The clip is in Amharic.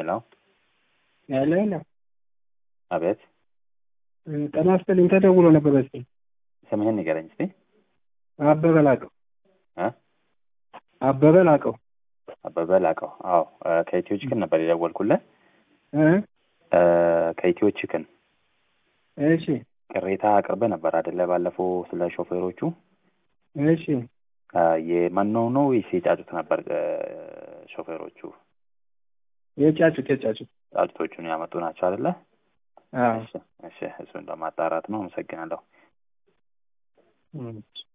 ሄሎ ያለ የለም። አቤት ጤና ይስጥልኝ። ተደውሎ ነበር በስልክ ስምህን ንገረኝ እስቲ አበበ ላቀው እ አበበ ላቀው አበበ ላቀው አዎ እ ከኢትዮ ቺክን ነበር የደወልኩልህ እ እ ከኢትዮ ቺክን እሺ ቅሬታ አቅርበህ ነበር አይደለ ባለፈው ስለ ሾፌሮቹ እሺ እ የመኖ ነው ወይስ የጫጩት ነበር እ ሾፌሮቹ የጫጩት የጫጩት ጫጩቶቹን ያመጡ ናቸው አይደለ አዎ እሺ እሺ እሱን ለማጣራት ነው አመሰግናለሁ እም።